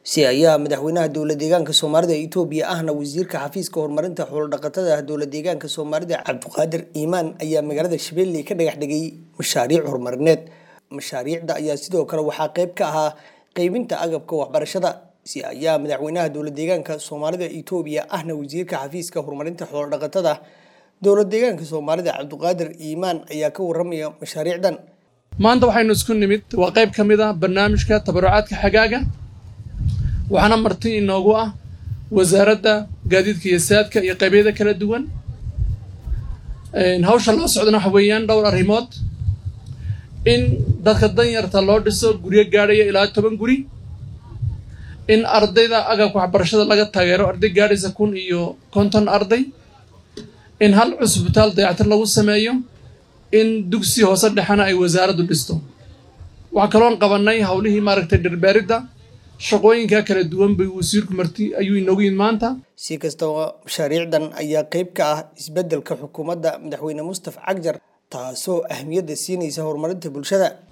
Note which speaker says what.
Speaker 1: si ayaa madaxweynaha dowla deegaanka soomaalida etoobiya ahna wasiirka xafiiska horumarinta xoolodhaqatada dowla deegaanka soomaalida cabdiqaadir iimaan ayaa magaalada shabeelle ka dhagax dhigay mashaariic horumarineed mashaariicda ayaa sidoo kale waxaa qayb ka ahaa qeybinta agabka waxbarashada si ayaa madaxweynaha dowla deegaanka soomaalida etoobiya ahna wasiirka xafiiska horumarinta xoolodhaqatada dowla deegaanka soomaalida cabdiqaadir iimaan ayaa ka waramaya mashaariicdan
Speaker 2: maanta waxaynu isku nimid waa qayb ka mid ah barnaamijka tabarucaadka xagaaga waxaana marti inoogu ah wasaaradda gaadiidka iyo saadka iyo qaybyada kala duwan hawsha loo socdana waxa weeyaan dhowr arrimood in dadka danyarta loo dhiso guryo gaadhaya ilaa toban guri in ardayda agabka waxbarashada laga taageero arday gaadhaysa kun iyo konton arday in hal cusbitaal dayactir lagu sameeyo in dugsi hoose dhexena ay wasaaraddu dhisto waxaa kaloon qabanay howlihii maaragtay dhirbeeridda shaqooyinka kala duwan bay wasiirku marti ayuu inoogu yimid maanta
Speaker 1: si kastaba mashaariicdan ayaa qayb ka ah isbeddelka xukuumadda madaxweyne mustaf cagjar taasoo ahmiyadda siinaysa horumarinta bulshada